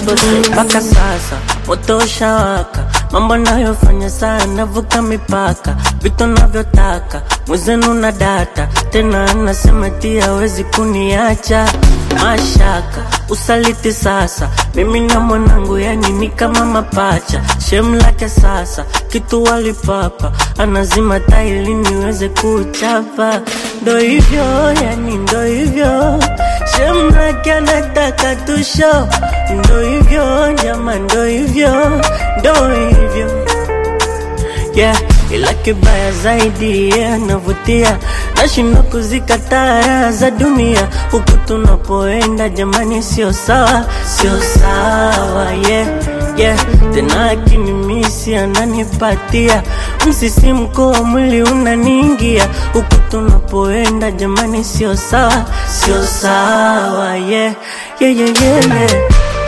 mpaka sasa moto ushawaka, mambo nayofanya sana vuka mipaka, vitu navyotaka mwezenu na data tena, anasema tia hawezi kuniacha mashaka usaliti sasa, mimi na mwanangu yani ni kama mapacha, shem lake sasa kitu walipapa, anazima taili niweze kuchapa, ndo hivyo yani ndo hivyo shem lake anataka tusho, ndo hivyo jama, ndo hivyo ndo hivyo yeah, ila kibaya zaidi yeah, anavutia nashindwa kuzikataa raha za dunia huku tunapoenda jamani, sio sawa, sio sawa yeah, yeah. Tena akinimisi ananipatia msisimko wa mwili unaniingia huku tunapoenda jamani, sio sawa, sio sawa yeah, yeah, yeah, yeah, yeah.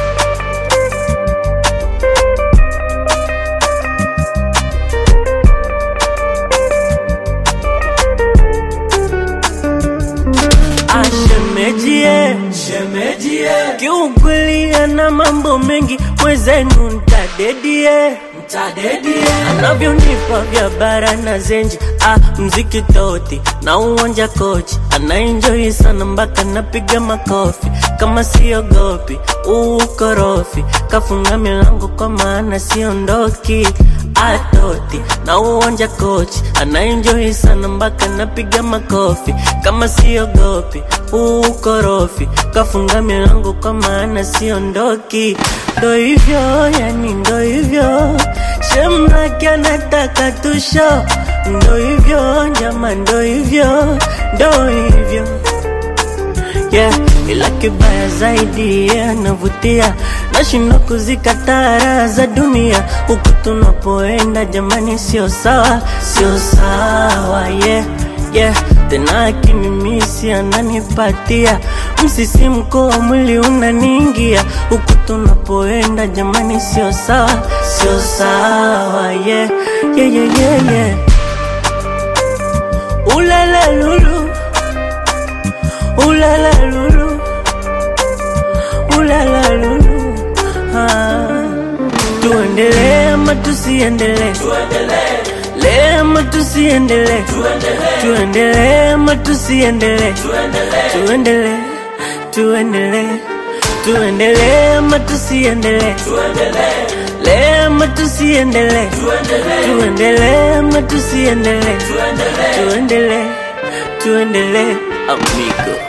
Ashemejie, Shemejie, kiukweli ana mambo mengi, mwezenu ntadedie mtadedie, anavyonipa vya bara na zenji ah, mziki toti na uwanja kochi anaenjoi sana mpaka napiga makofi kama siogopi ukorofi kafunga milango kwa maana siondoki atoti na uwanja kochi anaenjoi sana mpaka napiga makofi kama siogopi ukorofi kafunga milango kwa maana siondoki ndo hivyo yani ndo hivyo shemlake anataka tusho ndo hivyo jama ndo hivyo ndo hivyo yeah, ila kibaya zaidi yeah, anavutia nashindwa kuzikataa raha za dunia huku tunapoenda jamani, sio sawa, sio sawa yeah, yeah. Tena akinimisi ananipatia msisimko wa mwili unaniingia huku tunapoenda jamani, sio sawa, sio sawa yeah, yeah, yeah, yeah, yeah. Ulala lulu Ulala lulu Ulala lulu ah. Tuendelee ama tusiendelee tuendelee, Lee ama tusiendelee tuendelee, Tuendelee ama tusiendelee tuendelee, Tuendelee Tuendelee Tuendelee ama tusiendelee tuendelee, Lee ama tusiendelee tuendelee, Tuendelee ama tusiendelee tuendelee. Tuendelee Tuendelee Amigo